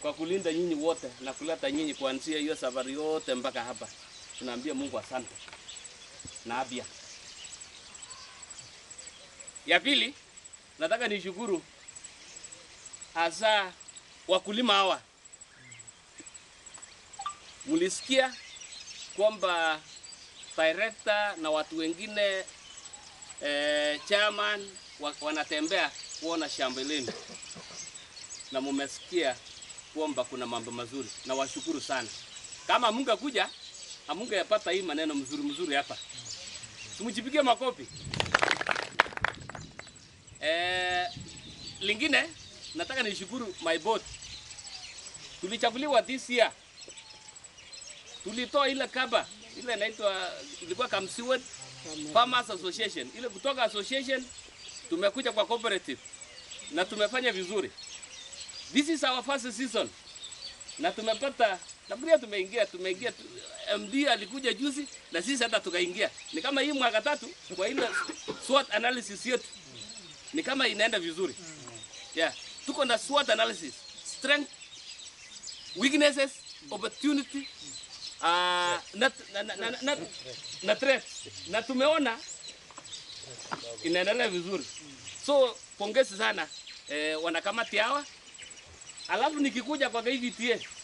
kwa kulinda nyinyi wote na kuleta nyinyi kuanzia hiyo safari yote mpaka hapa. Tunaambia Mungu asante na afya. Ya pili, nataka nishukuru hasa wakulima hawa. Mlisikia kwamba director na watu wengine eh, chairman wa, wanatembea kuona shamba lenu na mumesikia kwamba kuna mambo mazuri, na washukuru sana. Kama mungekuja hamungepata hii maneno mzuri mzuri hapa. Simujipigie makofi. Eh, lingine nataka nishukuru my board. Tulichaguliwa this year. Tulitoa ile kaba ile inaitwa ilikuwa Kamsiwet Farmers Association. Ile kutoka association tumekuja kwa cooperative na tumefanya vizuri. This is our first season. Na tumepata nafikiria tumeingia tumeingia tu- MD alikuja juzi na sisi hata tukaingia. Ni kama hii mwaka tatu kwa ile SWOT analysis yetu. Ni kama inaenda vizuri. Yeah. Tuko na SWOT analysis. Strength, weaknesses, opportunity, uh, na, na, na, na, na, na threats. Na tumeona inaendelea vizuri. So pongezi sana eh, wanakamati hawa. Alafu nikikuja kwa KVTA